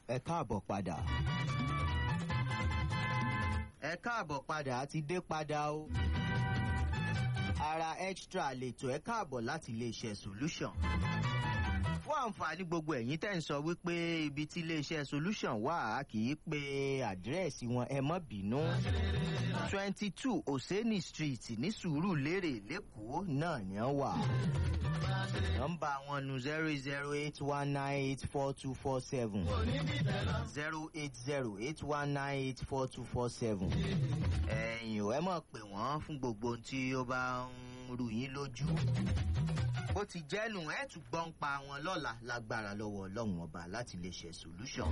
ẹ káàbọ̀ padà. ẹ káàbọ̀ padà a ti dé padà o. ara extra lètò ẹ káàbọ̀ láti iléeṣẹ́ solution. fún àǹfààní gbogbo ẹ̀yin tẹ́ ń sọ wípé ibi tí iléeṣẹ́ solution wà á kì í pe àdírẹ́sì wọn ẹ mọ́ bínú. twenty two oseni street ní sùúrùlérè lẹ́kọ̀ọ́ náà ni wọ́n wà nọmba wọn nu zero zero eight one nine eight four two four seven zero eight zero eight one nine eight four two four seven ẹ̀yìn ò ẹ mọ̀ pé wọ́n fún gbogbo ohun tí ó bá ń rú yín lójú bó ti jẹ́nu ẹ̀ tún gbọ́n pa wọn lọ́la lágbára lọ́wọ́ ọlọ́run ọba láti lè ṣe solution.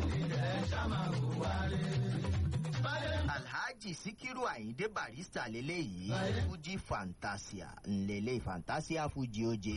alhaji sikiru ayinde barista leléyìí fuji fantasia ńlẹ̀lẹ̀ fantasia fuji oje.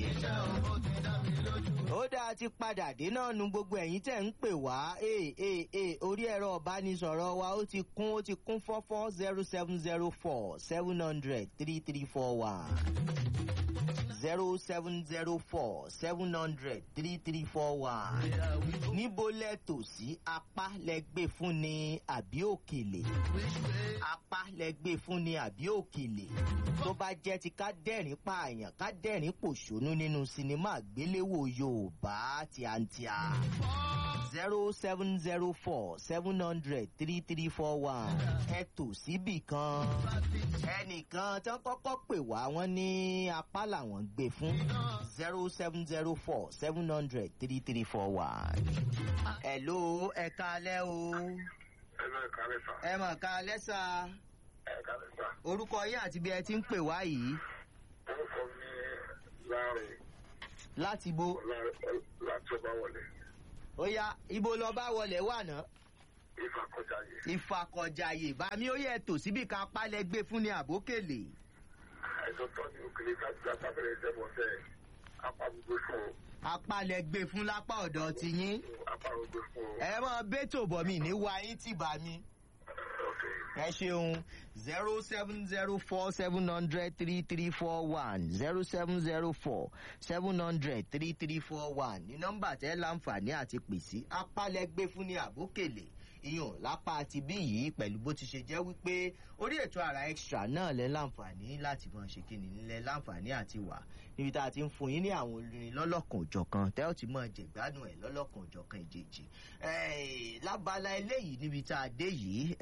ó dáa ti padà dé náà nu gbogbo ẹ̀yin tẹ̀ ń pè wá ee ee ee orí ẹ̀rọ ọ̀bánisọ̀rọ̀ wa ó ti kún ó ti kún fọ́fọ́ zero seven zero four seven hundred three three four one zero seven zero four seven hundred three three four one. níbo lẹ tò sí apá lẹ gbé fún ni àbí òkèlè apá lẹ gbé fún ni àbí òkèlè tó bá jẹ́ ti ká dẹ́rìn pààyàn ká dẹ́rìn pòṣónú nínú sinimá àgbéléwò yorùbá tíátíá zero seven zero four seven hundred three three four one ẹ tò síbì kan ẹnìkan tán kọ́kọ́ pè wá wọ́n ní apá làwọn gbé fún zero seven zero four seven hundred three three four one. hello ẹ kalẹ́ o ẹ lọ ẹ̀ka lẹ́sà. ẹ mọ̀ kalẹ́ sá ẹ̀ka lẹ́sà. orúkọ yín àti bí ẹ ti ń pè wá yìí orúkọ mi láàrin láti bo láti ọba wọlé ó yá ibo lọ bá wọlé wà náà ìfàkọjá yìí. ìfàkọ̀jàyè bàmí ó yẹ tò síbi ká pálẹ̀ gbé fún ni àbókèlè. ẹ̀sọ́ tọ́ ni òkèlè kájà sábẹ̀rẹ̀ ìṣẹ́bọ̀ sẹ́ apá gbogbo fún o. apálẹ̀ gbé fún lápá ọ̀dọ̀ ti yín. apá gbogbo fún o. ẹ mọ bẹ́tò bọ̀ mí ní wa yín tì bá mi. ok ẹ ṣeun zero seven zero four seven hundred three three four one zero seven zero four seven hundred three three four one ní nọ́mbà tẹ́ láǹfààní àti pèsè apálẹ̀ gbé fún ní àbókèlè ìyàn lápá ti bí yìí pẹ̀lú bó ti ṣe jẹ́ wípé orí ètò ara extra náà lẹ́ láǹfààní láti mọ̀ ṣe kí ni nílẹ̀ láǹfààní àti wà níbi tá a ti ń fún yín ní àwọn olórin lọ́lọ́kan òjọ̀kan tẹ́ ò ti mọ̀ jẹ̀gbádùn ẹ̀ lọ́lọ́kan òjọ̀kan ìjèjì lábala eléyìí níbi tá a dé yìí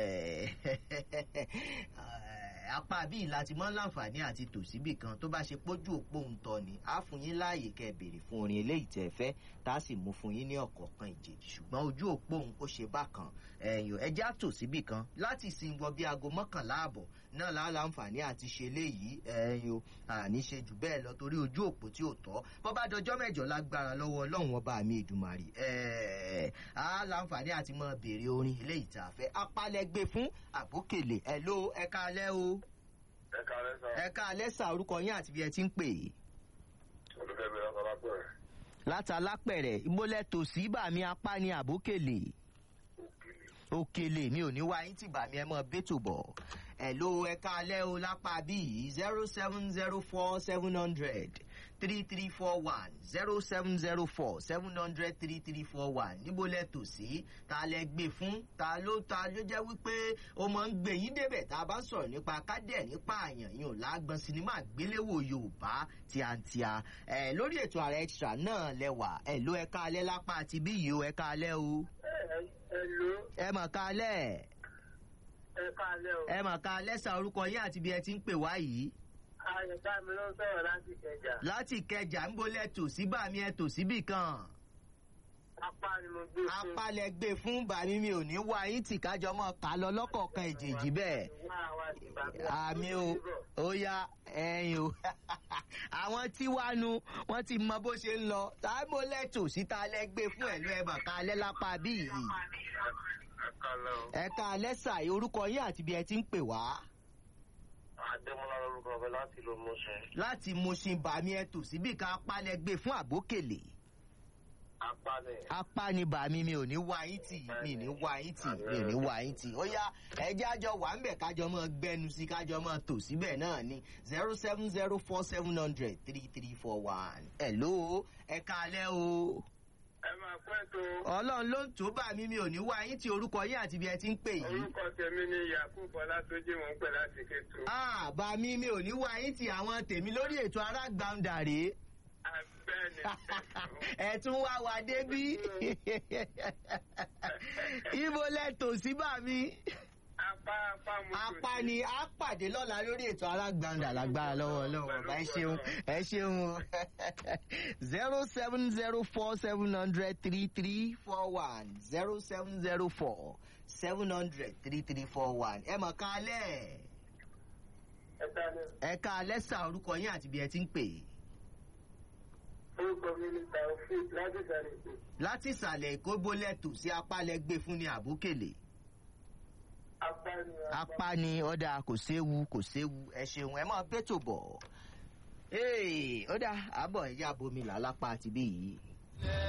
apá bíi láti mọ́ láǹfààní àti tòsíbì kan tó bá ṣe pójú òpó ń tọ́ ni á fún yín láàyè kẹ́ ẹ béèrè fún orin eléyìí tẹ́ ẹ fẹ́ tá a sì mú fún yín ní ọ̀kọ̀ọ̀kan ìjèjì ṣùgbọ́n ojú òpó òun ó ṣe bákan ẹ̀yìn ẹjẹ́ àtòsíbì kan láti sin wọ bí aago mọ́kànlá àbọ̀ náà láà láǹfààní àti ṣe eléyìí ẹ̀yìn o àní ṣe jù bẹ́ẹ̀ lọ torí ojú òpó tí ò tọ́ bọ́ bá dọjọ́ mẹ́jọ lágbára lọ́wọ́ ọlọ́run ọba mi ìdùmarì ẹ̀ẹ́ á láǹfààní àti mọ béèrè orin eléyìí tá a fẹ́ apálẹ́gbé fún àbókèlè ẹ̀ ló ẹ̀ka alẹ́ o ẹ̀ka lẹ́sà. ẹ̀ka alẹ́ sà orúkọ yín àti bí ẹ ti ń pè é olùfẹ́mi ọ̀sán látàlápẹ̀rẹ̀ ìmọ̀lẹ̀ tòsí bàmí apá ní àbókèlè òkèlè. òkèlè mi ò ní wá yín tì bàmí ẹ mọ bẹ́tò bọ̀ ẹ̀ ló ẹ̀ka alẹ́ o lápá bíi zero seven zero four seven hundred three three four one zero seven zero four seven hundred three three four one níbo lẹ tò sí ta lẹ gbé fún ta ló ta ló jẹ́ wípé ó máa ń gbé yín débẹ̀ tá a bá ń sọ̀rọ̀ nípa kádẹ̀ nípa àyàn yìí ò lágbọ́n sinimá àgbéléwò yorùbá tíátíá ẹ lórí ètò ààrẹ extra náà lẹwà ẹ ló ẹka alẹ́ lápá àti bí yìí ó ẹka alẹ́ o ẹ ló ẹ mọ̀ ká alẹ́ ẹ̀ka alẹ́ o. ẹ mọ̀ ká alẹ́ sa orúkọ yín àti bí ẹ ti ń pè wá yìí àyẹ̀ká mi ló ń sọ̀rọ̀ láti kẹjà. láti kẹjà ń bolẹ̀ tò sí bàmí ẹ tò síbì kan. apá ni mo gbé fún. apalẹ̀ gbé fún bàmí mi ò ní wá yín tì kájọ mọ́ ká lọ lọ́kọ̀ọ̀kan ìjèjì bẹ́ẹ̀. wá wá sí bàbá. àmì o ó yá ẹyin o àwọn tí wàá nu wọn ti mọ bó ṣe ń lọ táìmù lẹ́tò síta lẹ́gbẹ́ fún ẹ̀lú ẹ̀bà ká lẹ́ lápá bí yìí. ẹ̀ka lẹ́ o. ẹ̀ka lẹ́sà orúkọ yín àti bí ẹ ti ń pè wá. adémọlá lórúkọ ọbẹ láti ló mọṣẹ. láti Mushin bàmí ẹ tò síbì ká apalẹ̀ gbé fún àbókèlè. apá ni. apá ni bàmí mi ò ní wá yín tì mi ò ní wá yín tì mi ò ní wá yín tì ó yá ẹjẹ àjọ wà ń bẹ kájọ mọ gbẹnu sí kájọ mọ tò síbẹ̀ náà ni zero seven zero four seven hundred three three four one hello ẹ kalẹ́ o ẹ máa pẹ́ tó ọlọ́run ló ń tó bá mi mi ò ní wá yín tí orúkọ yín àti ibi ẹ ti ń pè yìí. orúkọ tèmi ni yakubu ọlátúnjì mò ń pè láti kétu. Ah, bá mi mi ò ní wá yín tí àwọn tèmi lórí ètò arágbàǹdà rèé. abẹ́ni ẹ tún wá wa débí. ibo lẹ tò sí bá mi. apá apá mo tò apá sí. ni a pàdé lọ́la lórí ètò alágbàǹdà lágbára lọ́wọ́ lọ́wọ́ bá ẹ ṣeun ẹ ṣeun o zero seven zero four seven hundred three three four one zero seven zero four seven hundred three three four one ẹ mọ̀ ká lẹ̀ ẹ dáná ẹ ká lẹ́sà orúkọ yín àti bí ẹ ti ń pè é. orúkọ mi ni taofik láti sàlẹ̀ èkó. láti ìsàlẹ̀ èkó bólẹ̀ tò sí apá lẹ gbé fún ní àbúkèlè apá ni apá ni ọ̀dà kò séwu kò séwu ẹ ṣeun ẹ máa bẹ́tò bọ̀. Ee, ó dà àbọ̀ ẹ̀yà bomi là lápá àti bí yìí.